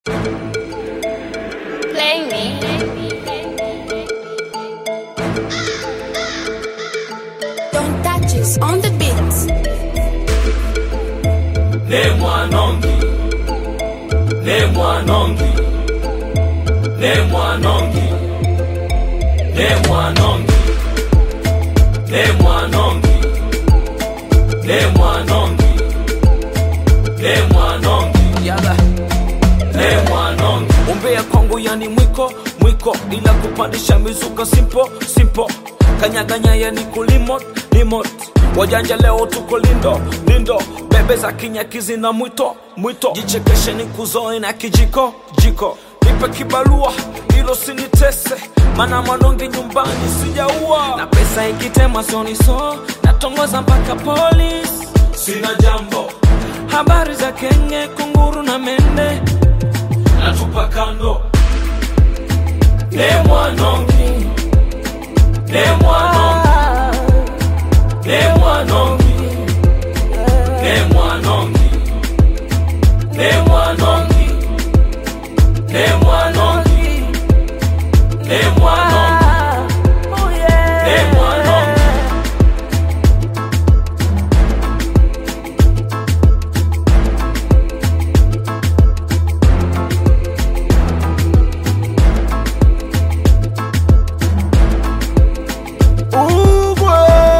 Play me. Don't touch us on the beat. ne mwanongi ne mwanongi ne mwanongi ne mwanongi ne mwanongi ne mwanongi ne mwanongi Yala. ne mwanongi Umbea kwangu yani mwiko mwiko, ila kupandisha mizuka simpo simpo, kanyaganya yani kulimot limot. Wajanja leo tuko lindo lindo, bebe za kinyakizi na mwito mwito, jichekeshe ni kuzoe na kijiko jiko, nipe kibalua ilo sinitese, mana mwanongi nyumbani sijaua, na pesa ikitema sioniso, natongoza mpaka polisi sina jambo habari za kenge kunguru na mende natupa kando ne mwanongi ne mwanongi ne mwanongi ne mwanongi ne mwanongi ne mwanongi ne mwanongi ne mwanongi Ugwe.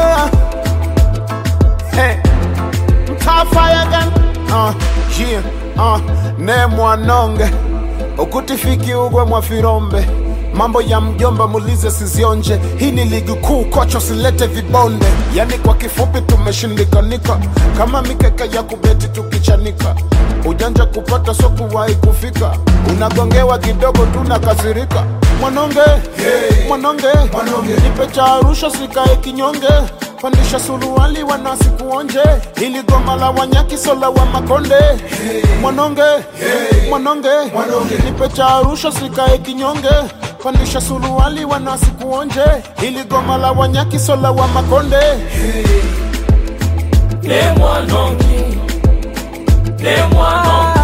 Hey. Mtaa fire gun. Uh, yeah. Uh, ne mwanonge ukutifiki ugwe mwafirombe mambo ya mjomba mulize sizionje hii ni ligi kuu kocho silete vibonde yani kwa kifupi tumeshindikanika kama mikeka ya kubeti tukichanika ujanja kupata so kuwahi kufika unagongewa kidogo tunakasirika mwanonge hey. mwanonge, mwanonge. nipe cha arusha sikae kinyonge pandisha suruali wanasi kuonje ili goma la wanyakisola wa makonde hey. mwanonge hey. mwanonge, mwanonge. nipe cha arusha sikae kinyonge pandisha suruali wanasi kuonje ili goma la wanyakisola wa makonde ne mwanongi ne mwanongi